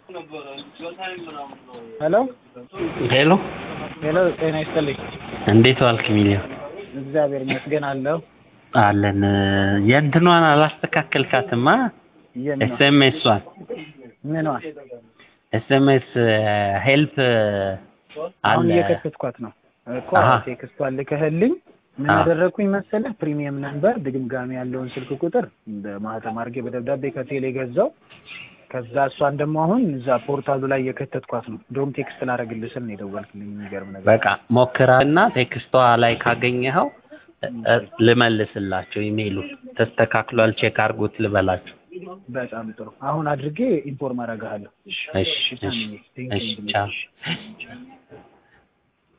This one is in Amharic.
ሄሎ ሄሎ ሄሎ፣ ጤና ይስጥልኝ። እንዴት ዋልክ ሚሊዮን? እግዚአብሔር ይመስገን አለሁ። አለን የእንትኗን አላስተካከልካትማ የምኗ ኤስኤምኤሷን ምኗ? ኤስኤምኤስ ሄልፕ አሁን አለ እየከተትኳት ነው እኮ አሃ። ቴክስቷን ልከህልኝ ምን አዎ። ያደረግኩኝ መሰለህ? ፕሪሚየም ነምበር ድግምጋሚ ያለውን ስልክ ቁጥር በማህተም አድርጌ በደብዳቤ ከቴሌ ገዛው። ከዛ እሷን ደግሞ አሁን እዛ ፖርታሉ ላይ እየከተትኳት ነው። እንደውም ቴክስት ላደርግልህ ስል ነው የደወልክልኝ። የሚገርም ነገር በቃ ሞክራና ቴክስቷ ላይ ካገኘኸው እ- እ- ልመልስላቸው ኢሜይሉን ተስተካክሏል ቼክ አድርጉት ልበላቸው በጣም ጥሩ። አሁን አድርጌ ኢንፎርም አደርግሃለሁ። እሺ እሺ እሺ ቻው